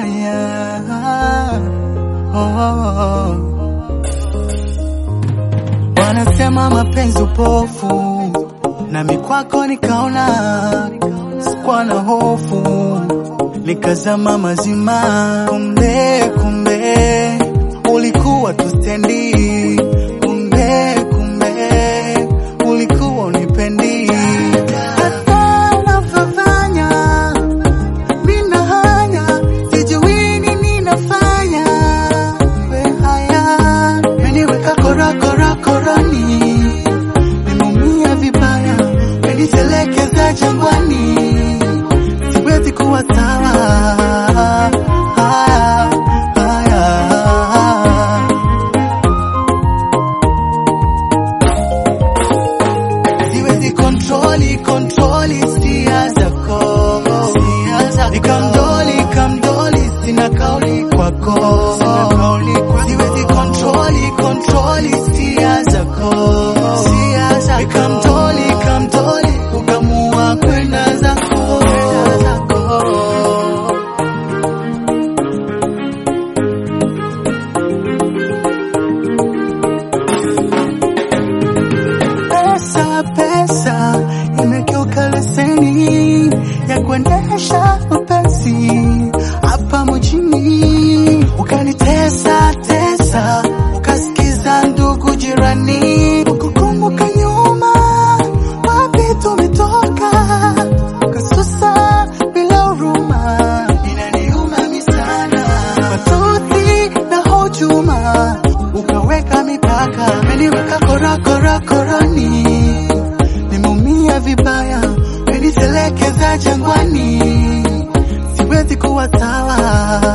yeah. Oh. Wanasema mapenzi upofu, nami kwako nikaona, sikuwa na hofu, nikazama mazima. Kumbe kumbe ulikuwa tu stendi, kumbe kumbe ulikuwa unipendi. Hata unavyofanya mina hanya, sijui nini nafanya. We haya, meniweka kora kora koroni, nimeumia vibaya, menitelekeza jangwani, siwezi kuwa sawa. Haya, haya. siwezi kontroli kontroli hisia zako nikamdoli kamdoli sina kauli kwako siwezi kontroli kontroli hisia zako nikamdoli kamdoli ukamua kwenda zako pesa pesa imegeuka leseni ya kuendesha mapenzi hapa mjini, ukanitesa tesa, ukasikiza ndugu jirani, ukukumbuka nyuma wapi tumetoka, ukasusa bila huruma, inaniuma misana, matusi na hujuma, ukaweka mipaka, umeniweka kora kora koroni, nimeumia vibaya, umenitelekeza jangwani, siwezi kuwa sawa.